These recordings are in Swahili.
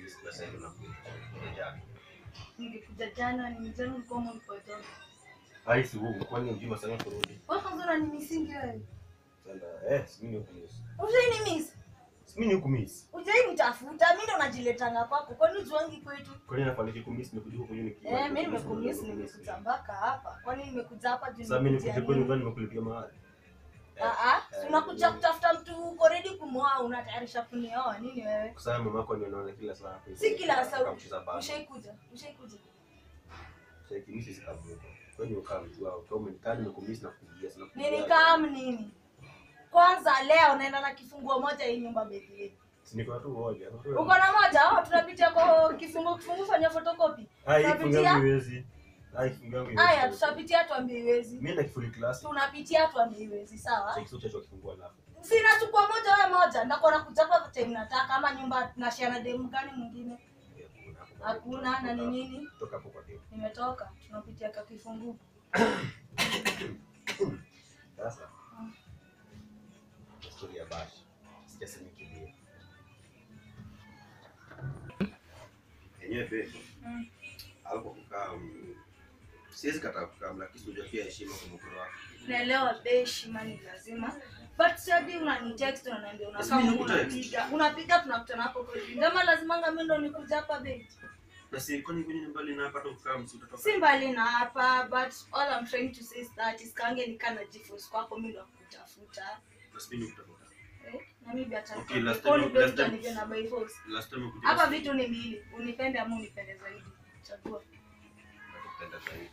sasa sasa hivi nakuja. Jana. Ningekuja jana ni mzee ulikuwa mpotoka. Hai si wewe kwani unajua sana kurudi. Wewe kwanza unanimisingi wewe. Sana eh, si mimi hukumiss. Ujai miss. Si mimi hukumiss. Ujai nitafuta. Mimi ndo najiletanga kwako. Kwani ujuangi kwetu? Kwani nafaniki kumiss nimekuja huko nyumbani. Eh, mimi nimekumiss nimekuja mpaka hapa. Kwani nimekuja hapa juu Sasa mimi nimekuja nikuja kwenu nini? kwani nimekulipia mahali. Ah ah, Eh, si unakuja eh, kutafuta mtu uko ready kumwoa unatayarisha kunioa nini wewe? Kwa sababu mama yako anaona kila saa hapo. Si kila saa. Akamcheza baba. Ushaikuja? Ushaikuja? Sasa kimisi sikavuka. Kwani ukaa mtu wao kama umenikani nimekumiss na kukuja sana. Nini kama nini? Kwanza leo naenda na kifunguo moja hii nyumba bedhi. Si niko na tu moja. Uko na moja? Oh, tunapitia kwa kifunguo kifunguo fanya photocopy. Hai Tunapitia? kifunga miwezi. Hai kifunga miwezi. Haya, tutapitia tuambie iwezi. Mimi na kifuli class. Tunapitia tuambie iwezi, sawa? Sasa kisu cha kifungua alafu. Sina chukua moja wewe moja. Ndakuwa nakuja kwa time nataka ama nyumba na share na demu gani mwingine? Hakuna na ni nini? Toka hapo kwa demu. Nimetoka. Tunapitia kwa kifunguo. Sasa. Story ya bash. Sijasema kimbia. Yenyewe babe. Mm. Hapo kukaa mm, siwezi kataa kukaa lakini sio pia heshima kwa mkoro wako. Naelewa bei heshima ni lazima. But sadi unani text unaniambia Basi unakaa mimi nikutext. unapiga. Unapiga tunakutana hapo kwa hivi. Ndama lazima mimi ndo nikuja hapa bei. Na si kwani kwenye mbali na hapa kukaa msi utatoka. Si mbali na hapa but all I'm trying to say is that iskange nikana jifunza kwako mimi ndo kutafuta. Basi mimi nikutafuta. Eh, na mimi hata Okay, last Kwa time- nipe last time- utanipe na by force. Last time ukuja. Hapa vitu ni mbili. Unipende ama unipende zaidi. Chagua. Nakupenda zaidi.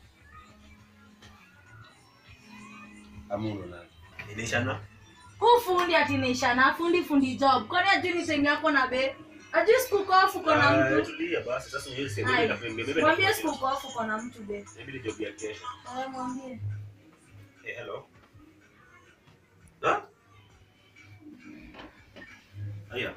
Ama unaona? Inaishana? Huu fundi ati naishana fundi fundi job. Kwani ajui ni time yako na be? Ajui siku kofu uko na Ah, mtu. Tulia basi sasa niwe sasa Hai. mimi na mimi. Mwambie siku kofu uko na mtu be. Maybe job ya kesho. Eh, mwambie. Eh, hello. Ha? Aya.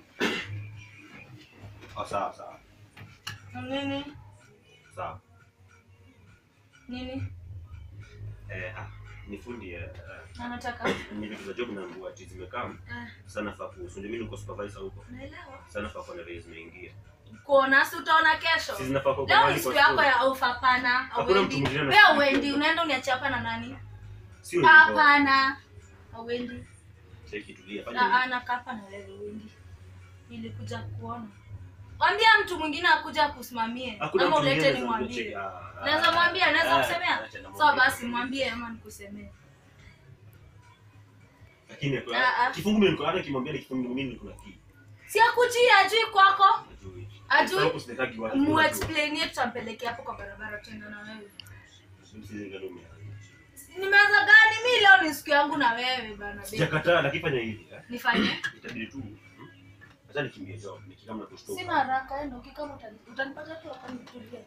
Oh, sawa sawa. Nini? Sawa. Nini? Eh, ah, ni fundi eh. eh, Anataka. Ni vitu za job na nguo ati zimekaa. Eh, Sana fa kuhusu. Ndio mimi niko supervisor huko. naelewa. Sana fa kuna raise imeingia. Kuona si utaona kesho. Sisi zinafaa kwa Leo mahali ni siku kwa yako store. ya off hapana. Hakuna Hauendi. mtu mwingine Wewe anachukua. uendi, unaenda uniachia hapa na nani? Sio hivyo. Hapana. Hauendi. Cheki tulia. Na Fanya ana kapa na wewe uendi. Nilikuja kuona. Mwambia mtu mwingine akuja kusimamie. Hakuna Ama mtu ulete mwingine ni anaweza mwambie. kucheki. Ah, ah, Naweza mwambia, naweza ah, kusemea. acha namwambia. Sawa basi mwambie ama nikusemee. Lakini kwa Ah, ah. kifungu mimi niko hata kimwambia ni kifungu mimi niko na kii. Si akuchi ajui kwako. Ajui. Ajui. Sasa kusinetaki watu. Mu explainie tutampelekea hapo kwa barabara tuenda na wewe. Msije ngalumia. Nimeanza gani? Mi leo ni siku yangu na wewe bana. babe. Sijakataa lakini fanya hivi. eh. Nifanye? Itabidi tu. hmm? Acha nikimbie job nikikama na kushtuka. Sina haraka, enda ukikama utani- utanipata tu hapa nitulie.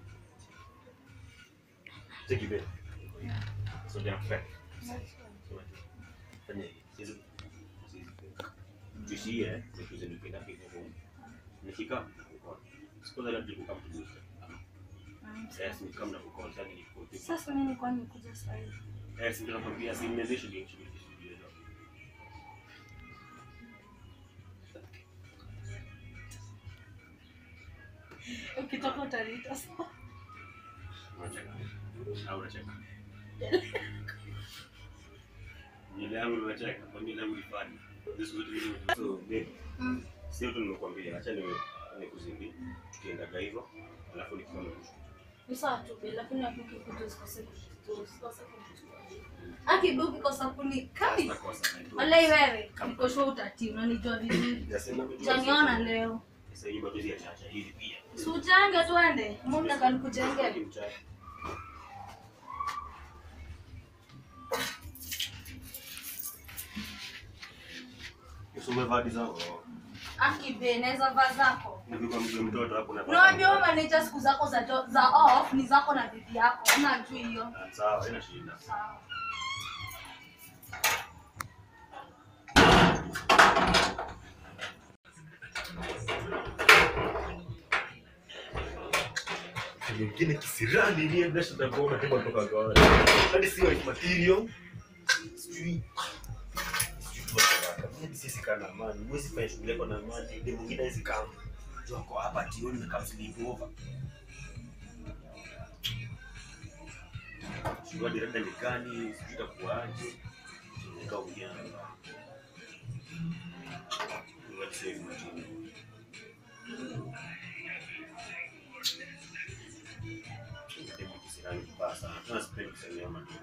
Cheki be. So jana fake. Fanya hivi. Sisi sisi. Tuishie eh. Tukize nipenda kitu kwa. Nikika kwa. Siku za leo kama tu. Yes, ni kama na kukol sasa ni kwa. Sasa mimi kwani nikuja sasa hivi? Eh, si ndio nakwambia si mmezesha ndio shughuli shughuli hizo. Ukitoka utaniita sawa. Unacheka. Au unacheka. Nywele yangu unacheka, kwa nywele yangu ifanye. This is what we do. So, babe, Mm. sio tu nimekuambia, acha niwe nikuzindi. Tukiendaga hivyo, alafu nikiona kushukuru. Ni sawa tu babe, lakini ukikuja usikose kushukuru, usikose kunichukua. Aki babe ukikosa kunikali. Sasa kosa. Walai wewe, niko sure utatii, unanijua vizuri. Jasema vitu. Utaniona leo. Sasa hii matuzi ya chacha hivi pia. Si ujenge tuende. Mungu nataka nikujenge. Kimchai. Usome vadi zako. Aki babe, naweza vaa zako. Nilikuwa mzee mtoto hapo na Unaambia wewe manager siku zako za jo- za off ni zako na bibi yako. Unajua hiyo. Ah, Sawa, haina shida. Sawa. Mwingine kisirani ni mbona tutakuona tena kutoka kwa hadi sio material. Sijui. Sijui tu hata. Mimi sisi kana amani. Mwezi fanya shughuli yako na amani. Ndio mwingine hizi kama. Joko hapa tioni na kama sleep over. Sijua direct ni gani, sijui itakuwaje. Nikaongea na What save Martina? Demo kisirani kibaya sana. Tuna sipendi kusemea Martina.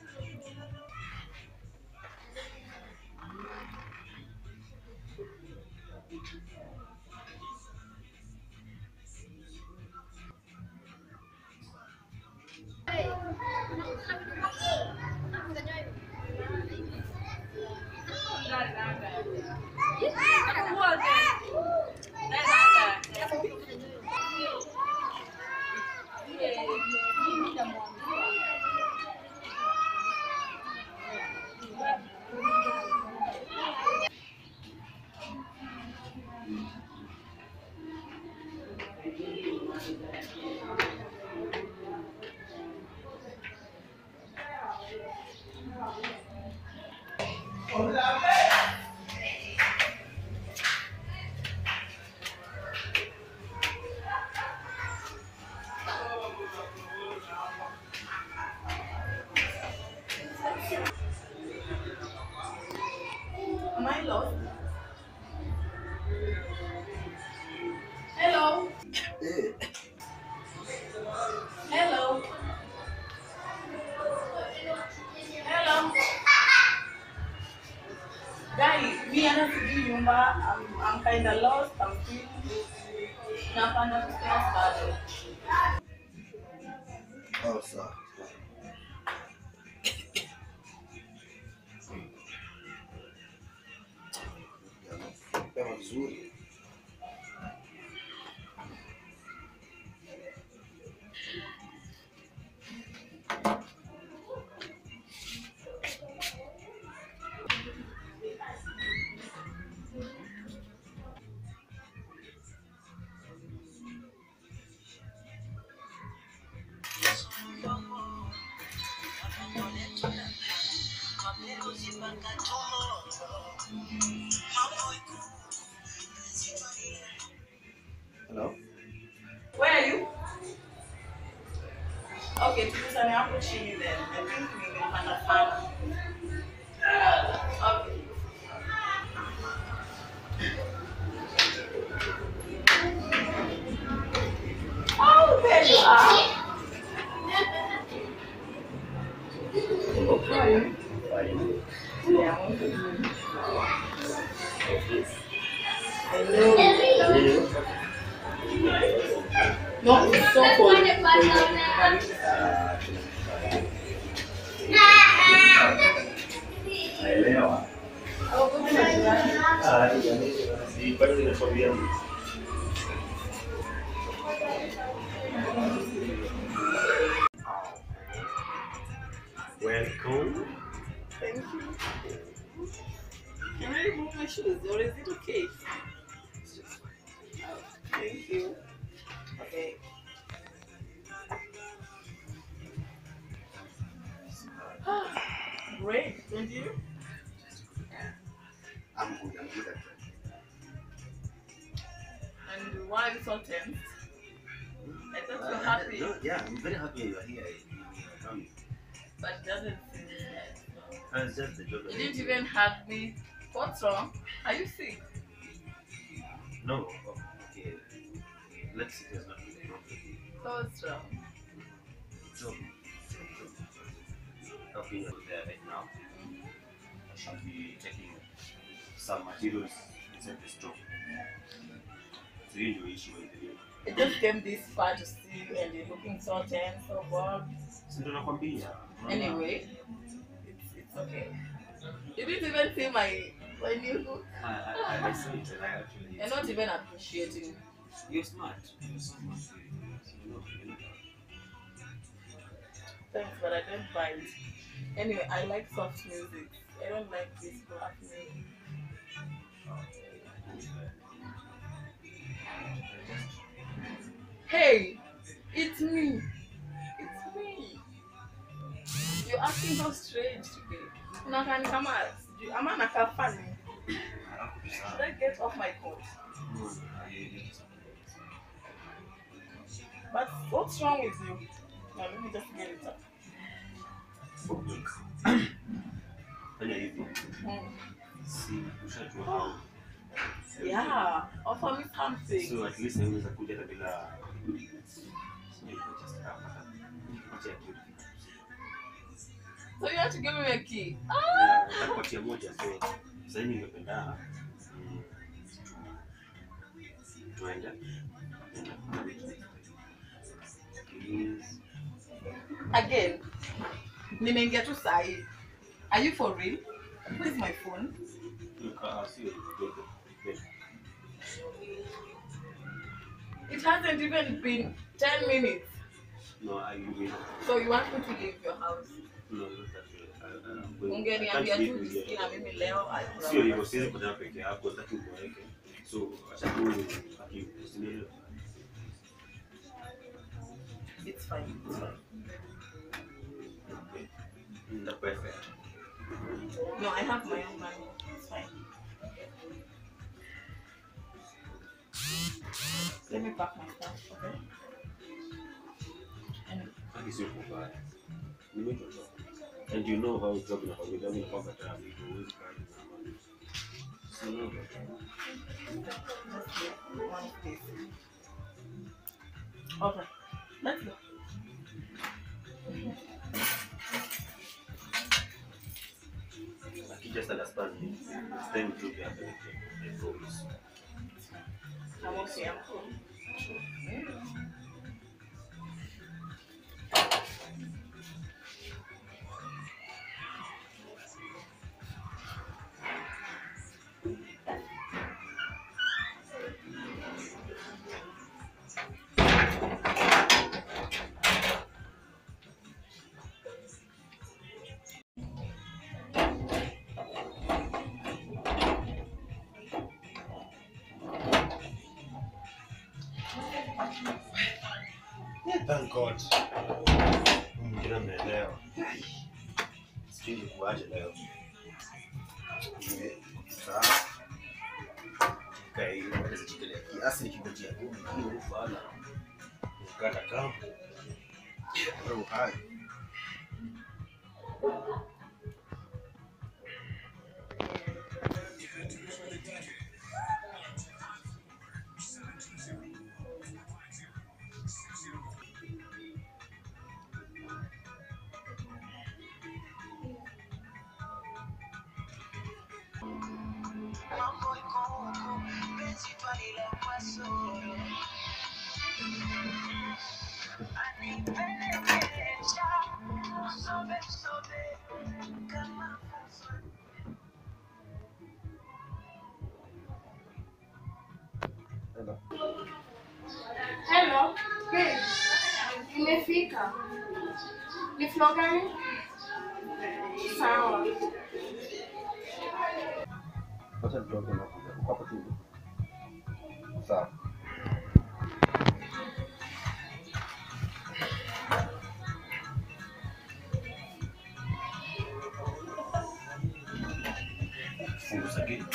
Am I lost? Hello? Hello? Hello? Guy, mi ana sijui nyumba. I'm, I'm kinda lost. I'm still napanda stairs bado. Oh, sawa. Pema vizuri. Hello? Where are you? Okay, tukutane hapo chini then. I think nimepanda sana. Okay. Oh, there you are. Yeah, I'm okay. Hello. No, it's so cold. Naelewa. Oh, good morning. Ah, si bado ninakwambia Welcome. Thank you. Can I remove my shoes or is it okay? Oh, thank you. Okay. Great, and you? I'm good. I'm good at that. And why are you so tense? I thought you were Uh, happy, no, yeah, I'm very happy you are here. You are coming. but it doesn't seem nice. Uh, it's just the job. You didn't even hug me. What's wrong? Are you sick? No. Oh, okay. Let's see. There's nothing wrong with you. What's wrong? Job. Job. Helping you there right now. I shall be taking some materials inside the store. So you ndio issue with the I just came this far to see you and you're looking so tense, so bored. Si ndio nakwambia. Anyway, it's, it's okay. You didn't even see my my new look. I, I, I see it and I actually. You're not even appreciating. You're smart. You're so smart. You know, you know. Thanks, but I don't buy it. Anyway, I like soft music. I don't like this black music. Hey, it's me. It's me. You're acting so strange today. Unakaa ni kama sijui- ama nakaa funny. Should I get off my coat? But what's wrong with you? Now let me just get it up. Fanya hivi. Mm. Si ushajua how. Yeah, offer me something. So at least naweza kuja hata bila sijui just hapa. Kupatia kitu. So you have to give me a key. Na nitakupatia moja so sasa hivi ningependa mm, tu- tuende. Please. Again. Nimeingia tu sahi. Are you for real? Where's my phone? Nika- sio, kidogo. It hasn't even been 10 minutes. No, I mean, So you want me to leave your house? no, not that way. I- I'm going- I Ungeniambia can't tu leave you jisikie here. na mimi leo. I would sio hivyo have- siwezi kutana peke yako sitaki uboeke so acha tu aki- usinielewe. It's fine. It's fine. Okay. Nitakupa fare. No, I have my own money. It's fine. Let me pack my stuff, okay? And Haki sio kubaya. Nimechoka. And you know how job inafanyika, mimi nakuwa kataa vitu, huwezi kaa hivi na amani. So, no, just get one place. Okay. Let's go. Aki just understand me. It's time to be apeleke. I promise. I'm okay. I'm cool. Thank God. Mwingine ameelewa. Sijui nikuaje leo. Nime- sawa. Kai, naweza jikelea kiasi nikingojea ngumi, hiyo ufala. Ukata kampu. Bro, hai. Mambo iko huku, penzi twalila kwa soro. Anipelekesha, sobe sobe, kama fuso. Hello. Hey. Nimefika. Ni floor gani? Sawa. Wacha nitoke na uko hapo tu. Sawa. Fungu za gate.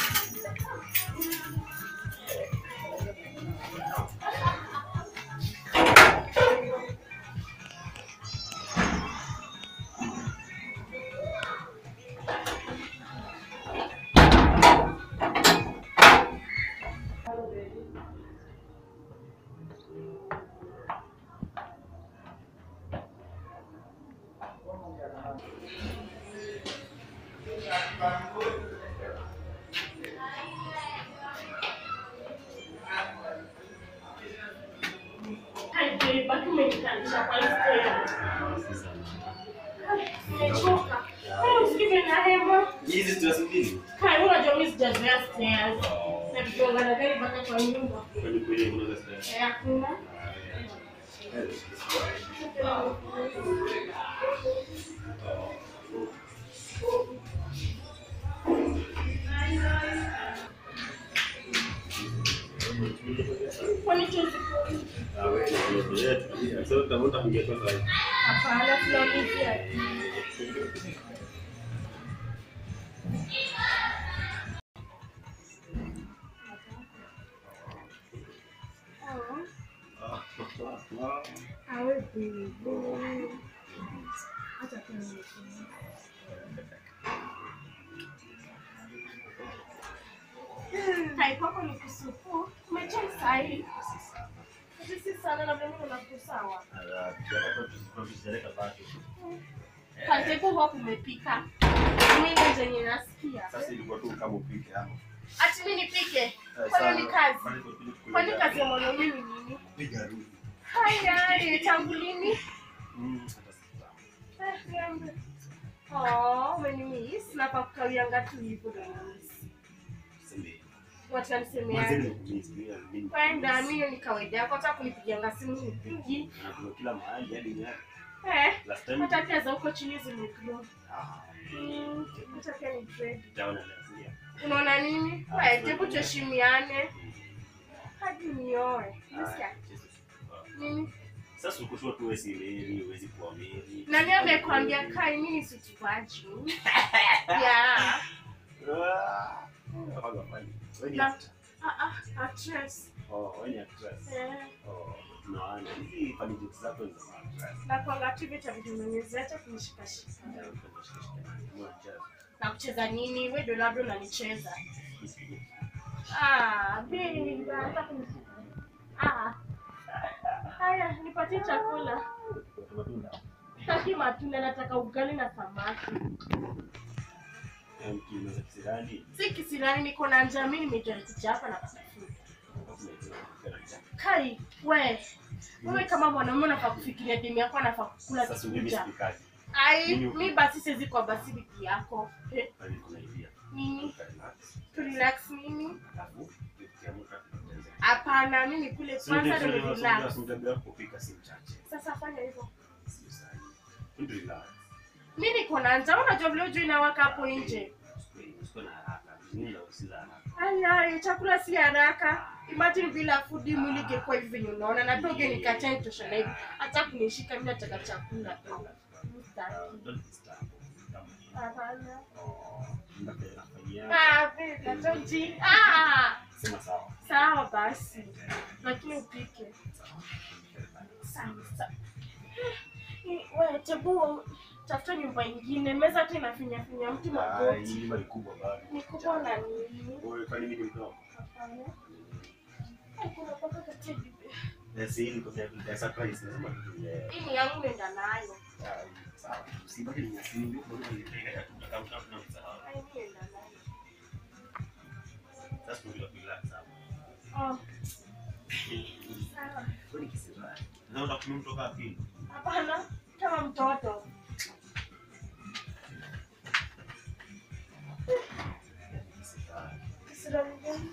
Hai, baki umenikalisha kwa stairs. Nimechoka. Hai, usikize na hema. Hizi tunasubiri. Hai, unajua mimi sijazoea stairs. Na tukiongana na gari mpaka kwa nyumba. Kwani kweli kuna stairs? Eh, hakuna. Kwani chuzi? Ah, wewe, wewe, tulia. So, utavuta kuingia kwa sasa. Hapana, tunamizia. Ah, ah, ah. Acha tu nimetumia. Hai kwako ni kusupu. Umechai sahi. Sisi sana na mimi nakusawa. Katepo hapo umepika. Mimi zenye nasikia. Sasa ilikuwa tu kama upike hapo. Ati mimi nipike. Kwani ni kazi? Kwani kazi ya mwanaume ni nini? Piga rudi. Haya, haya, tangu lini? Mm, hata sifahamu. Eh, niambie. Oh, umenimiss. Nafaa kukawianga tu hivyo ndo nimemiss. Sema. Watu Mwanzo wanisemeaje? nimekumiss, mimi mimi. Kwenda mimi ni kawaida yako, hata kunipigianga simu nipigi. Anakula kila mahali hadi nyari. Eh, Last time hata pia za huko chini zimegrow. ah, Mm, hata pia ni dread. nitaona leo sindio? Unaona nini? Ah, Wewe, sio hebu nini. tuheshimiane hadi nioe. Ah, Unasikia? Jesus. Nini? Sasa ukushua tu wewe si Mary, huwezi kuwa Mary. Nani amekwambia kai mimi si tuvaji? Yeah. Ah, haga fani. Wewe ni Na- actor. Ah ah, actress. Oh, wewe ni actress. Eh. Oh, tunaona hizi funny jokes zako ni za actress. Na kwanga tu vitu vimenyezeta kunishikashika. Ndio, tunashikashika. Mmoja. Na kucheza nini? Wewe ndo labda unanicheza. Ah, baby, hata kunishika. Ah. Haya, nipatie chakula. Matunda. Sitaki matunda, nataka ugali na samaki. Eh, mkimeza kisirani. Si kisirani, niko na njaa, mimi nimejua kuja hapa na kutafuta. Kai, we. Wewe kama mwanaume unafaa kufikiria demu yako anafaa kukula Sasa mimi kikuja. sipikaji. Ai, Mimi- mi basi siwezi kwa basi wiki yako. Eh, Bali kuna idea. nini? Relax. Tu relax nini? Alafu ukiamka tunaanza. Hapana, mimi kule So, kwanza ndio ndo tunasema relax. tunataka kupika si mchache. Sasa fanya hivyo. Sio sana. Tu relax. Mi niko na njaa, unajua vile ujui inawaka hapo nje. Usikuwe na haraka. Nini ndio si za haraka. Ai, ai, chakula si haraka. Imagine bila food mwili ingekuwa hivi venye unaona, na pia ugenikataa nitosha na hivi. Hata kunishika mimi nataka chakula tu. Sitaki. Don't disturb. Kama Hapana. oh, ndio nafanyia. Ah, babe, don't Ah, Sema sawa. sawa basi. Lakini upike. Sawa, sawa. Eh, Wewe, tebu tafuta nyumba ingine. Meza tu inafinya finya mtu Ah, magoti. hii nyumba ni kubwa bado. Ni kubwa na nini? Wewe kwani mimi ni mdogo? Hapana. Eh, kuna paka katia bibi. Eh, si hili kwa sababu ya surprise lazima tutulie. Hii ni yangu nenda nayo. Ah, sawa. Usibaki ni nyasi ndio bado ni kaka tutakam na msahau. Ai, mimi nenda nayo. Sasa ndio relax sawa. Oh, sawa. Kwani kisira. Na unataka kumtoka wapi? Hapana, kama mtoto. Kisira mgeni.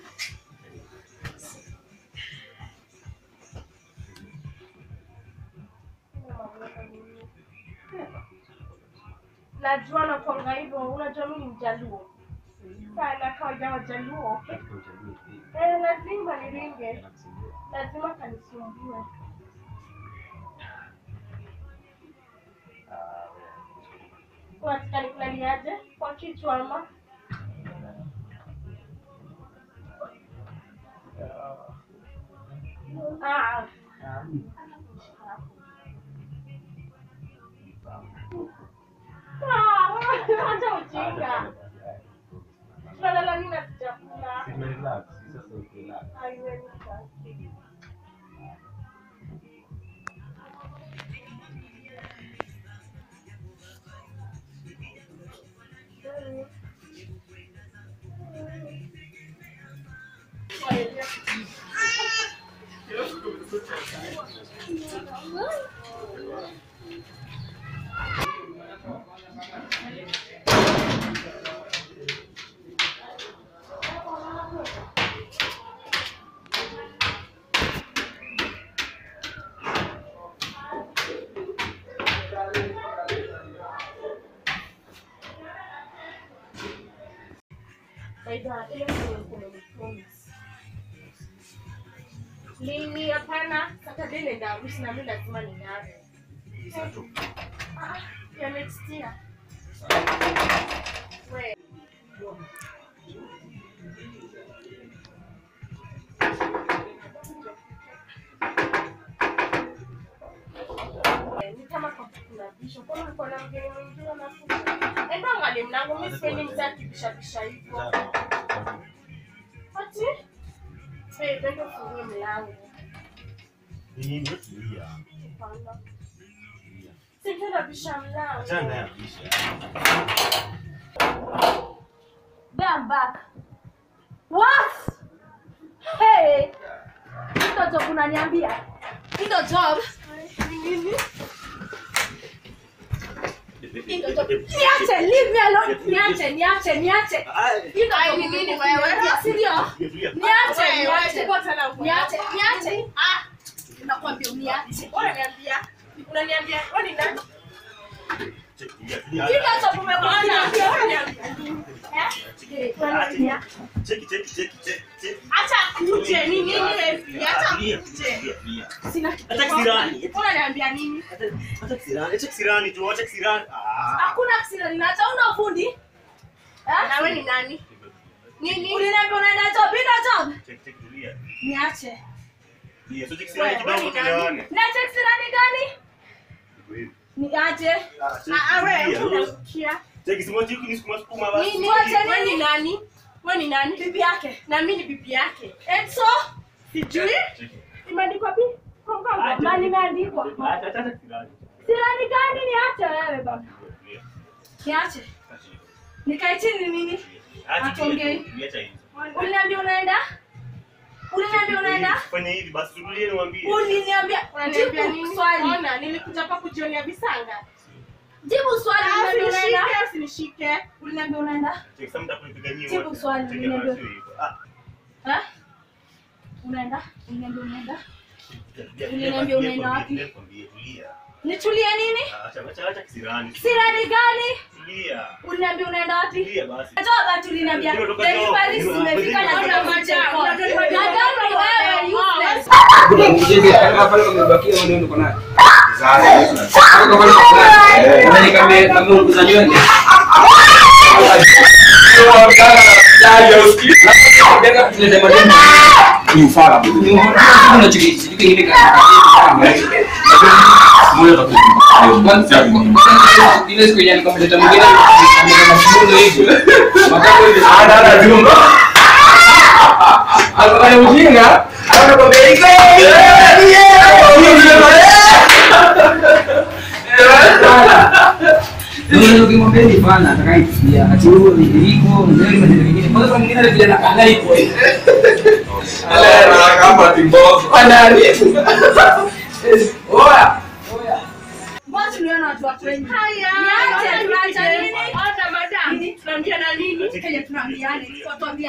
Najua nakwanga hivyo, unajua mimi ni mjaluo sana, kawaida wajaluo. Eh, lazima niringe, lazima kanisumbue. Unataka nikulaliaje? Kwa kichwa ama? Ah. Ah, acha ujinga. Tunalala nini na sijakula? Haiwezi basi. Aidha, ile ndio umenipromise. Lini? Hapana, Saturday nenda harusi na mimi lazima ning'are. Ah, ya next year. We. ni kama kwa kuna bisho. Kwa nini kuna mgeni mwingine anafunga? Enda angalie mlango, mimi sipendi mzee akibishabisha hivyo. Ati? Eh, enda ufungue mlango. Ni nini? Tulia. Hapana. Singenda bisha mlango. Achana naye abisha. Then I'm back. What? Hey. Hilo job unaniambia? Hilo job? Hilo job. Niache, leave me alone. Niache, niache, niache. Hilo Ai, job ni nini umekuja. wewe? Serious? Tulia, tulia. Niache, Wewe, niache. wewe, tena uko Niache, hapo. niache. Ah, Nakwambia uniache. unaniambia. Unaniambia, wewe ni nani? Tulia, tulia. Hilo job umekuja. Unaniambia, unaniambia. Eh, unaniambia. Cheki, cheki, cheki, cheki, cheki. Acha kuje, ni nini wewe? Acha Tulia, kuje. tulia, tulia. Sina Acha kisirani. Unaniambia nini? Acha kisirani, acha kisirani tu, acha kisirani. Ah. hakuna kisira ninacha una ufundi. Eh? Na wewe ni nani? Nini? Uliniambia unaenda job, hilo job. Cheki, cheki, tulia. Niache. Tulia, so cheki kisirani Wewe, wewe kidogo ni nani? tuelewane. Niache kisira ni gani? Iko hivi. Niache. Ah, cheki, Ah, ah, wewe tulia. unasikia? Cheki, simoji huku ni sukuma sukuma basi. Nini? Wacha Wewe nini? ni nani? Wewe ni nani? Bibi yake. Na mimi ni bibi yake. And so, Sijui. Cheki. Imeandikwa pi? Kwa mgongo. Acha, mali imeandikwa. Acha, acha, acha kisirani. Sira ni gani? Niache wewe baba. Tulia, Niache. acha hiyo. Nikae chini nini? Acha Atongei. tulia, tulia, acha hizo. Uliniambia unaenda? Uliniambia unaenda? Fanya hivi basi tulie niwaambie. Uliniambia Unaniambia jibu nini? swali. Ona, nilikuja hapa kujionea visanga. Jibu swali. Ah, Uliniambia unaenda? Usinishike, usinishike. Uliniambia unaenda? Cheki, sasa mtakupiga nyinyi Jibu wote. swali, Cheki, niambie. basi hivyo. Ah, Eh? Unaenda? Uliniambia unaenda? tulia, tulia, Uliniambia tulia, unaenda tulia, wapi? tulia, tulia, tulia. Nitulie nini? Acha, acha, acha kisirani. Sira ni gani? Tulia. Uliniambia unaenda wapi? Tulia basi. Toba tu uliniambia Ndio, toka delivery toka. zimefika na Ndio, zina ndio, kuja ndio, kwa. ndio, ndio, Madam ni wewe useless. Kuna mjezi kama pale umebakia maneno uko nayo. Kama pale uko nayo. Nani kama kama ukusanywa ndio. ile siku yenye nikamleta mwingine amekuwa mafunzo hivi. Makapo hivi. Alikuwa mjinga. Anakwambia iko. Ndio ukimwambia ni bana atakayesikia. Ati huo ni iko, ndio ni maneno mengine. Kwanza kwa mwingine vile anakaa iko. Oya. Mbona tuliona watu wa kwenye? Haya. Niache, tunaacha nini? Ona, madam. Tunaambia na nini? Kenye tunaambiane, watuambia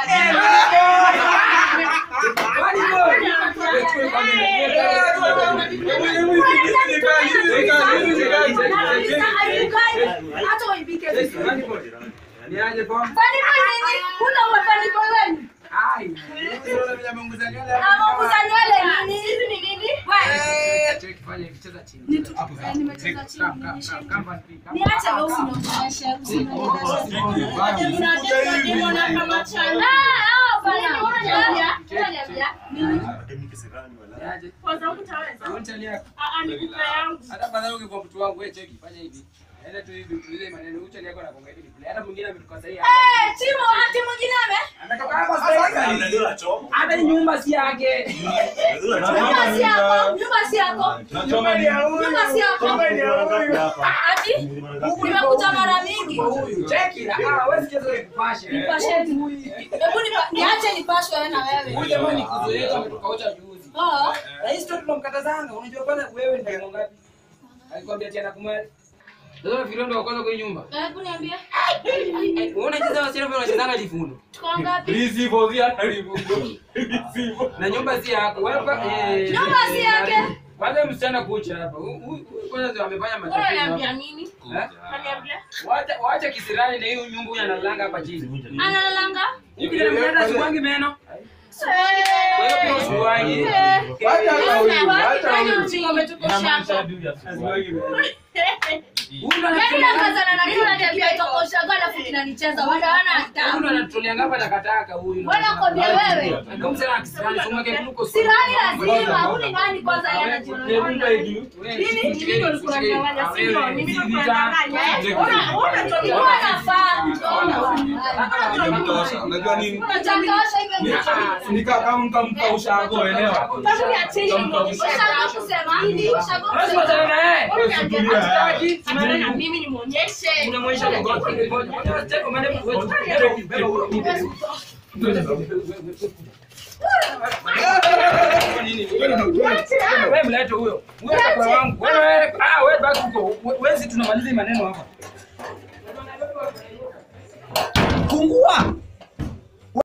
hata waibike vizuri. Niaje kwa? Fani kwa nini? Huna ufani kwa wenu? Ai. Unaona vile ameunguza nywele hapo. Ama kuzanywele nini? Hizi ni nini? Wewe, Cheki fanya kicheza chini. Nitu- Hapo eh, sawa. nimecheza chini, Come, come, nilishe- come, come and pick, come. niache wewe usinionyeshe, usinionyeshe. Unataka niona kama chana. Ah, ah, bana. Nini unaniambia? Unaniambia? Madam kisirani wala. Niaje? Kwanza utaweza. Kaunti yako. Ah, ah, nikupe yangu. Hata badala ungekuwa mtu wangu wewe cheki fanya hivi. Enda tu hivi utulize maneno ucha yako na konga hivi. Hata mwingine ametoka sahihi. Eh, Timo, ati mwingine ame? Anatoka hapa sasa. Unajua la chomo. Hata nyumba si yake. Unajua la chomo. Nyumba si yako, nyumba si yako, nyumba si yako. Ati nimekuja mara mingi. Cheki na ah wewe sikia zoe kupashe. Nipasheni. Hebu nipa- niache nipashwe wewe na wewe. Huyu jamaa ni kuzoea ametoka ucha juzi. Oh, Na hii story tunamkatazanga. Unajua kwanza wewe ndio mwangapi? ngapi? Alikwambia tena kumweli. Sasa virondo wa kwanza kwa hii nyumba. hebu niambie. Unaona jinsi wasichana vile wanachezanga jifundo. Tuko ngapi? Na nyumba si yako. Wewe kwa- eh. Nyumba si yake. Kwanza msichana kucha hapa. Huyu- huyu- huyu Kwanza ndio amefanya matatizo. Unaniambia hapa. nini? Eh? Unaniambia? Wacha wacha kisirani na hiyo nyumba huyu analanga hapa chini. Analalanga? Huyu kijana mwenyewe hata siwangi meno. Eh. Wewe pia usiwangi. Eh. Kwani ujinga umetukosha hapo? Huyu ndo Yaani anafanya- nakazana na kila kitu kitokoshaga alafu inanicheza. Wanda wana Huyu ndo adabu. anatolea ngapa takataka huyu. Wewe nakwambia wewe. Ndio msema akisema somo yake kuko. Sirani lazima. Huni nani kwanza yeye anajiona. Nini? Mimi ndo nilikuwa nadanganya, si ndio? Mimi ndo nilikuwa nadanganya, eh? Una- una toka- Ilikuwa nafaa. Nimemtosha. Unajua nini? Unachangosha hivyo. Nika kama mkampa ushago elewa. Sababu ya chini nimeonyesha Ushago kusema. Ushago Lazima kusema. tena na yeye. Wewe unaniambia Hataki. Simama na mimi nimuonyeshe. Unamwonyesha mgongo. Ngoja cheko madam wewe. Wewe mlete huyo. Huyo kwa wangu. Wewe ah wewe baki huko. Wewe si tunamaliza hii maneno hapa. Fungua.